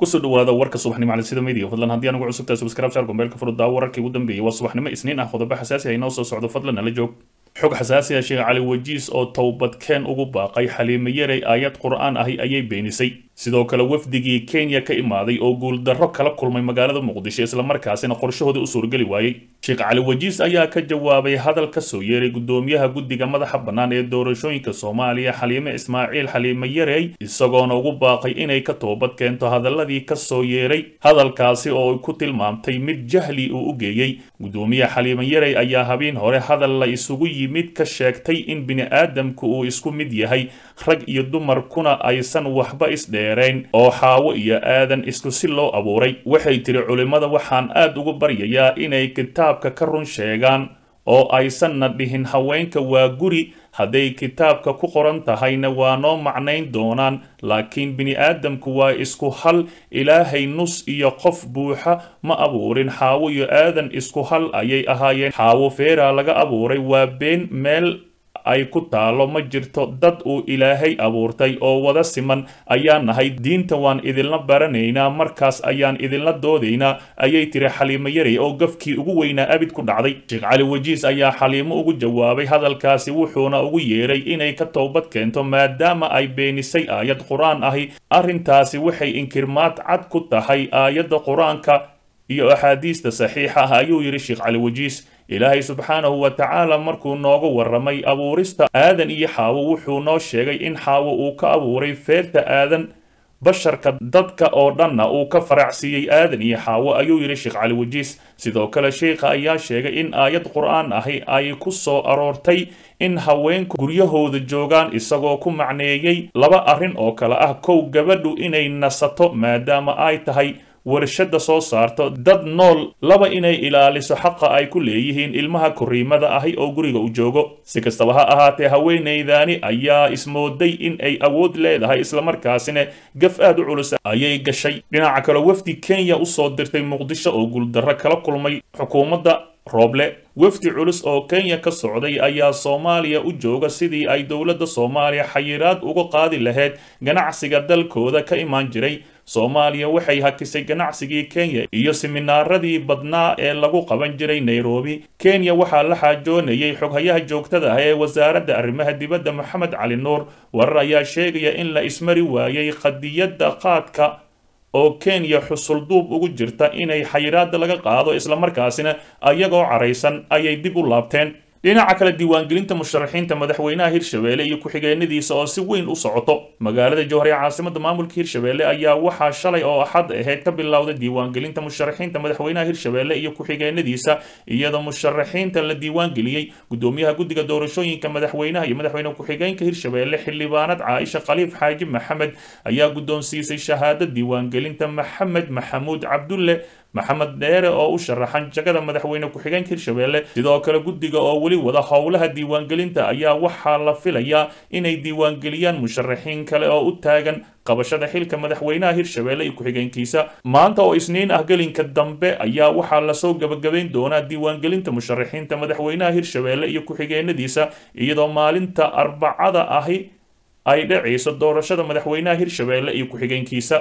kusoo dhawaada warka subaxnimo cali sida media fadlan haddii anugu cusubtaa subscribe shaar gombeelka furuddaa wararkii ugu dambeeyay waa subaxnimo isniin ah qodobo xasaasi ah inoo soo socdo fadlan nala joog xog xasaasi ah sheekh cali wajiis oo towbadkeen ugu baaqay xaliime yarey aayad qur'aan ahi ayay beenisay sidoo kale wafdigii kenya ka imaaday oo guuldarro kala kulmay magaalada muqdisho islamarkaasina qorshahooda u suurgeli waayey sheekh cali wajiis ayaa ka jawaabay hadal ka soo yeeray gudoomiyaha guddiga madaxa bannaan ee doorashooyinka soomaaliya xaliime ismaaciil xaliime yarey isagoona ugu baaqay inay ka toobad keento hadaladii ka soo yeeray hadalkaasi oo ay ku tilmaamtay mid jahli uu u geeyey gudoomiyaha xaliime yarey ayaa habeen hore hadal la isugu yimid ka sheegtay in bini'aadamku uu isku mid yahay rag iyo dumarkuna aysan waxba isdheerayn oo xaawo iyo aadan isku si loo abuuray waxay tiri culimmada waxaan aad ugu baryayaa inay kitaabka ka run sheegaan oo aysanna dhihin haweenka waa guri hadday kitaabka ku qoran tahayna waa noo macnayn doonaan laakiin bini'aadamku waa isku hal ilaahay nus iyo qof buuxa ma abuurin xaawo iyo aadan isku hal ayay ahaayeen xaawo feeraa laga abuuray waa been meel ay ku taalo ma jirto dad uu ilaahay abuurtay oo wada siman ayaan nahay diinta waan idinla baranaynaa markaas ayaan idinla doodaynaa ayay tiri xaliimo yarey oo gafkii ugu weynaa abid ku dhacday sheekh cali wajiis ayaa xaliimo ugu jawaabay hadalkaasi wuxuuna ugu yeeray inay ka toobad keento maadaama ay beenisay aayad qur-aan ahi arrintaasi waxay inkirmaad cad ku tahay aayadda qur-aanka iyo axaadiista saxiixa ah ayuu yidhi sheekh cali wajiis ilaahay subxaanahu wa tacaala markuu nooga warramay abuurista aadan iyo xaawo wuxuu noo sheegay in xaawo uu ka abuuray feerta aadan basharka dadka oo dhanna uu ka faracsiiyey aadan iyo xaawo ayuu yidhi sheekh cali wajiis sidoo kale sheikha ayaa sheegay in aayad qur-aan ahi ay ku soo aroortay in haweenku guryahooda joogaan isagoo ku macneeyey laba arrin oo kale ah kow gabadhu inay nasato maadaama ay tahay warshada soo saarto dad nool laba inay ilaaliso xaqa ay ku leeyihiin ilmaha koriimada ahi oo guriga u joogo si kastaba ha ahaatee haweenaydaani ayaa ismooday in ay awood leedahay islamarkaasina gaf aad u culus ayay gashay dhinaca kale wafdi kenya usoo dirtay muqdisho oo guuldarro kala kulmay xukuumadda rooble wafdi culus oo kenya ka socday ayaa soomaaliya u jooga sidii ay dowladda soomaaliya xayiraad uga qaadi lahayd ganacsiga dalkooda ka imaan jiray soomaaliya waxay hakisay ganacsigii kenya iyo siminaaradii badnaa ee lagu qaban jiray nairobi kenya waxaa la xaajoonayay xoghayaha joogtada ah ee wasaaradda arrimaha dibadda moxamed cali nuur warar ayaa sheegaya in la ismari waayay qadiyadda qaadka oo kenya xusulduub ugu jirta inay xayiraada laga qaado islamarkaasina ayagoo caraysan ayay dib u laabteen dhinaca kale diiwaangelinta musharaxiinta madaxweynaha hirshabeelle iyo ku-xigeenadiisa oo si weyn u socoto magaalada jowhar ee caasimada maamulka hirshabeelle ayaa waxaa shalay oo axad ahayd ka bilowda diiwaangelinta musharaxiinta madaxweynaha hirshabeelle iyo ku-xigeenadiisa iyadoo musharaxiinta la diiwaangeliyey gudoomiyaha guddiga doorashooyinka madaxweynaha iyo madaxweyne ku-xigeenka hirshabeelle xildhibaanad caaisha khaliif xaaji maxamed ayaa guddoonsiisay shahaado diiwaangelinta maxamed maxamuud cabdulle maxamed dheere oo u sharaxan jagada madaxweyne ku-xigeenka hirshabeelle sidoo kale guddiga oo weli wada howlaha diiwaangelinta ayaa waxaa la filayaa inay diiwaangeliyaan musharaxiin kale oo u taagan qabashada xilka madaxweynaha hirshabeelle iyo ku-xigeenkiisa maanta oo isniin ah gelinka dambe ayaa waxaa lasoo gabagabayn doonaa diiwaangelinta musharaxiinta madaxweynaha hirshabeelle iyo ku-xigeenadiisa iyadoo maalinta arbacada ahi ay dhacayso doorashada madaxweynaha hirshabeelle iyo ku-xigeenkiisa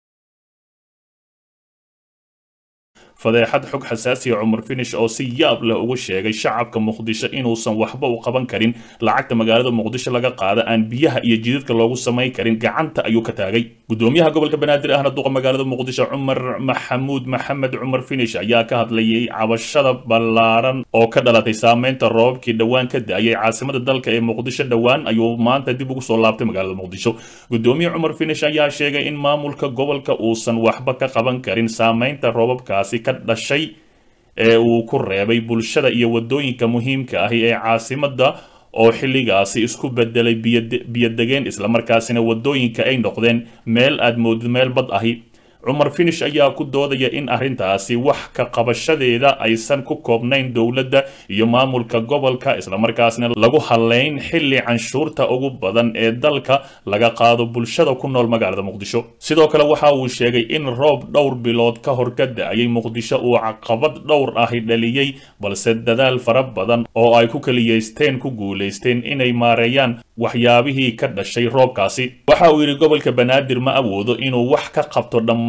fadeexad xog xasaasiya cumar finish oo si yaab leh ugu sheegay shacabka muqdisho inuusan waxba u qaban karin lacagta magaalada muqdisho laga qaada aan biyaha iyo jidadka loogu samayn karin gacanta ayuu ka taagay gudoomiyaha gobolka banaadir ahna duqa magaalada muqdisho cumar maxamuud maxamed cumar finish ayaa ka hadlayay cabashada ballaaran oo ka dhalatay saameynta roobabkii dhowaan ka da-ayay caasimada dalka ee muqdisho dhowaan ayuu maanta dib ugu soo laabtay magaalada muqdisho gudoomiye cumar finish ayaa sheegay in maamulka gobolka uusan waxba ka qaban karin saameynta roobabkaasi ka dhashay ee uu ku reebay bulshada iyo waddooyinka muhiimka ahi ee caasimadda oo xilligaasi isku bedelay biyodegeen islamarkaasina waddooyinka ay noqdeen meel aad moodid meel bad ahi cumar finish ayaa ku doodaya in arrintaasi wax ka qabashadeeda aysan ku koobnayn dowladda iyo maamulka gobolka islamarkaasna lagu haleyn xilli canshuurta ugu badan ee dalka laga qaado bulshada ku nool magaalada muqdisho sidoo kale waxa uu sheegay in roob dhowr bilood ka hor ka da-ayay muqdisho uu caqabad dhowr ahi dhaliyey balse dadaal fara badan oo ay ku keliyeysteen ku guulaysteen inay maareeyaan waxyaabihii ka dhashay roobkaasi waxa uu yidhi gobolka banaadir ma awoodo inuu wax ka qabto dhammaan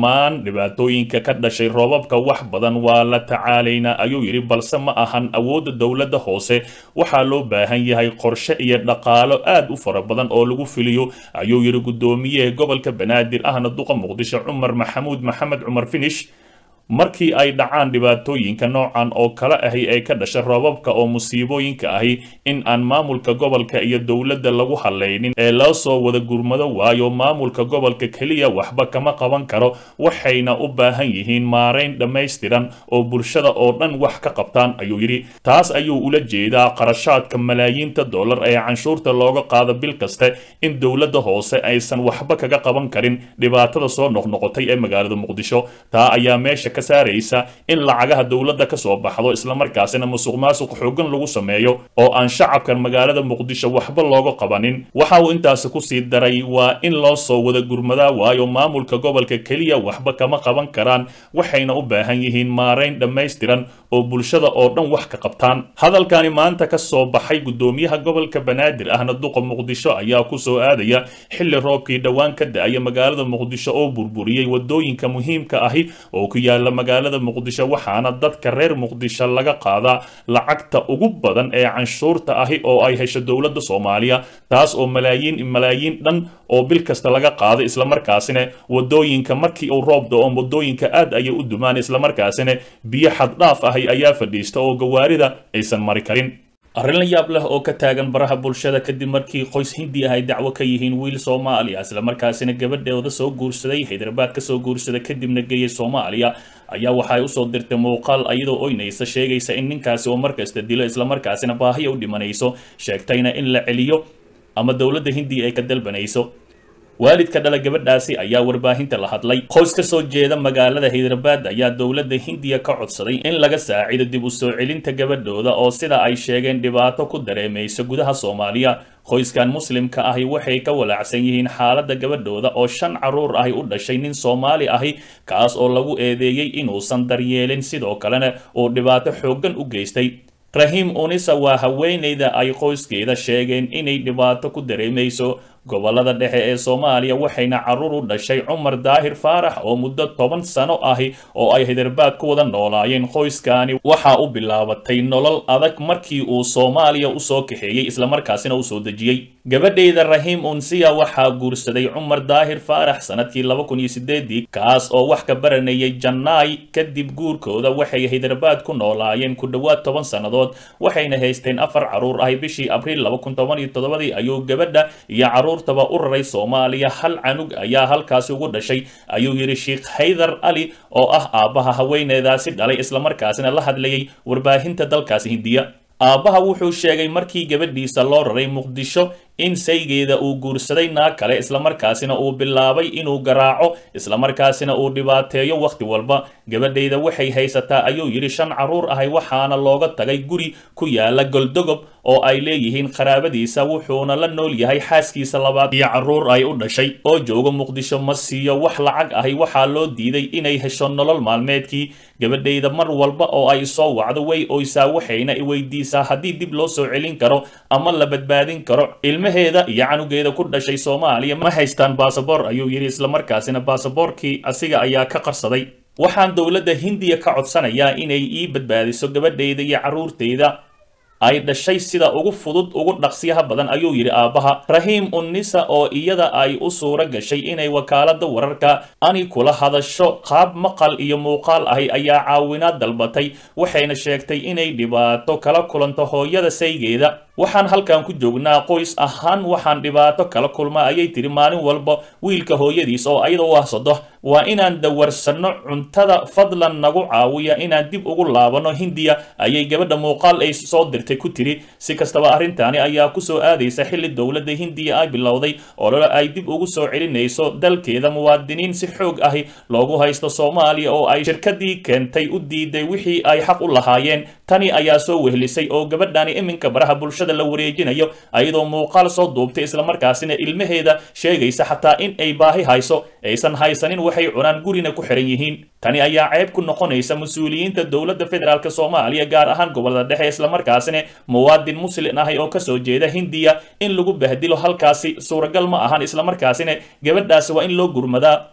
dhammaan dhibaatooyinka ka dhashay roobabka wax badan waa la tacaalaynaa ayuu yidhi balse ma ahan awoodda dowladda hoose waxaa loo baahan yahay qorshe iyo dhaqaalo aad u fara badan oo lagu filiyo ayuu yidhi guddoomiyaha gobolka banaadir ahna duqa muqdisho cumar maxamuud maxamed cumar finish markii ay dhacaan dhibaatooyinka noocan oo kale ahi ee ka dhasha roobabka oo musiibooyinka ahi in aan maamulka gobolka iyo dowladda lagu hallaynin ee loo soo wada gurmado waayo maamulka gobolka keliya waxba kama qaban karo waxayna u baahan yihiin maarayn dhammaystiran oo bulshada oo dhan wax ka qabtaan ayuu yidhi taas ayuu ula jeedaa qarashaadka malaayiinta dollar ee canshuurta looga qaado bil kaste in dowladda hoose aysan waxba kaga qaban karin dhibaatada soo noqnoqotay ee magaalada muqdisho taa ayaa meesha ka saaraysa in lacagaha dowladda ka soo baxdo islamarkaasina musuq maasuq xoogan lagu sameeyo oo aan shacabkan magaalada muqdisho waxba looga qabanin waxa uu intaasi kusii daray waa in loo soo wada gurmadaa waayo maamulka gobolka keliya waxba kama qaban karaan waxayna u baahan yihiin maarayn dhammaystiran oo bulshada oo dhan wax ka qabtaan hadalkani maanta ka soo baxay guddoomiyaha gobolka banaadir ahna duqa muqdisho ayaa ku soo aadaya xilli roobkii dhowaan ka da-aya magaalada muqdisho oo burburiyey wadooyinka muhiimka ahi oo ku yaala magaalada muqdisho waxaana dadka reer muqdisho laga qaadaa lacagta ugu badan ee canshuurta ahi oo ay hesho dowladda soomaaliya taas oo malaayiin malaayiin dhan oo bil kasta laga qaado islamarkaasina wadooyinka markii uu roob da-o wadooyinka aad ayay u dumaan islamarkaasina biyo xaddhaaf ahi ayaa fadhiista oo gawaarida aysan mari karin arrin la yaab leh oo ka taagan baraha bulshada kadib markii qoys hindi ah ay dacwo ka yihiin wiil soomaaliya islamarkaasina gabadheeda soo guursaday haydarbaad ka soo guursada kadibna geeyay soomaaliya ayaa waxa ay usoo dirtay muuqaal iyadoo oynaysa sheegaysa in ninkaasi oo markasta dilo islamarkaasina baahiya u dhimanayso sheegtayna in la celiyo ama dowladda hindiya ay ka dalbanayso waalidka dhala gabadhaasi ayaa warbaahinta la hadlay qoys ka soo jeeda magaalada haydarbaad ayaa dowladda hindiya ka codsaday in laga saacido dib u soo celinta gabadhooda oo sida ay sheegeen dhibaato ku dareemaysa gudaha soomaaliya qoyskan muslimka ahi waxay ka walaacsan yihiin xaaladda gabadhooda oo shan carruur ahi u dhashay nin soomaali ahi kaas oo lagu eedeeyey inuusan daryeelin sidoo kalena uu dhibaato xooggan u geystay rahiim unisa waa haweenayda ay qoyskeeda sheegeen inay dhibaato ku dareemayso gobolada dhexe ee soomaaliya waxayna carruur u dhashay cumar daahir faarax oo muddo toban sano ahi oo ay haydarbaad ku wada noolaayeen qoyskani waxaa u bilaabatay nolol adag markii uu soomaaliya usoo kaxeeyey islamarkaasina u soo dejiyey gabadhayda rahiim unsiya waxaa guursaday cumar daahir faarax sanadkii laba kun iyo sideedii kaas oo wax ka baranayay jannaay kadib guurkooda waxay haydarbaad ku noolaayeen ku dhowaad toban sannadood waxayna haysteen afar carruur ahi bishii abriil laba kun toban iyo toddobadii ayuu gabadha iyo carruurtaba u raray soomaaliya hal canug ayaa halkaasi ugu dhashay ayuu yidhi sheikh haydar ali oo ah aabbaha haweeneedaasi dhalay islamarkaasina la hadlayay warbaahinta dalkaasi hindiya aabbaha wuxuu sheegay markii gabadhiisa loo raray muqdisho in saygeeda uu guursaday naag kale islamarkaasina uu bilaabay inuu garaaco islamarkaasina uu dhibaateeyo wakhti walba gabadhayda waxay haysataa ayuu yidhi shan carruur ahay waxaana looga tagay guri ku yaala goldogob oo ay leeyihiin qaraabadiisa wuxuuna la nool yahay xaaskiisa labaad iyo carruur ay u dhashay oo jooga muqdisho ma siiyo wax lacag ahi waxaa loo diiday inay hesho nolol maalmeedkii gabadhayda mar walba oo ay soo wacdo way oysaa waxayna iweydiisaa haddii dib loo soo celin karo ama la badbaadin karo ilmaheeda iyo canugeeda ku dhashay soomaaliya ma haystaan basaboor ayuu yidhi islamarkaasina baasaboorkii asiga ayaa ka qarsaday waxaan dowladda hindiya ka codsanayaa inay ii badbaadiso gabadhayda iyo carruurtayda ay dhashay sida ugu fudud ugu dhaqsiyaha badan ayuu yidhi aabbaha rahiim unnisa oo iyada ay u suuro gashay inay wakaaladda wararka ani kula hadasho qaab maqal iyo muuqaal ahi ayaa caawinaad dalbatay waxayna sheegtay inay dhibaato kala kulanto hooyada saygeeda waxaan halkan ku joognaa qoys ahaan waxaan dhibaato kala kulmaa ayay tiri maalin walba wiilka hooyadiis oo ayada u ahsado waa inaan dawarsanno cuntada fadlan nagu caawiya inaan dib ugu laabano hindiya ayay gabadha muuqaal ay soo dirtay ku tiri si kastaba arrintaani ayaa kusoo aadaysa xilli dowladda hindiya ay bilowday olole ay dib ugu soo celinayso dalkeeda muwaadiniin si xoog ahi loogu haysto soomaaliya oo ay shirkadii keentay u diiday wixii ay xaq u lahaayeen tani ayaa soo wehlisay oo gabadhani iminka baraha bulshada la wareejinayo ayadoo muuqaal soo duubtay islamarkaasina ilmaheeda sheegaysa xataa in ay baahi hayso aysan haysanin waxay cunaan gurina ku xiran yihiin tani ayaa ceeb ku noqonaysa mas-uuliyiinta dowladda federaalk soomaaliya gaar ahaan gobolada dhexe islamarkaasina muwaadin muslin ahi oo kasoo jeeda hindiya in lagu bahdilo halkaasi suuragal ma ahan islamarkaasina gabadhaasi waa in loo gurmadaa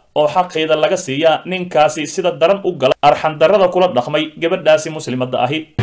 oo xaqeeda laga siiyaa ninkaasi sida daran u gala arxandarrada kula dhaqmay gabadhaasi muslimadda ahi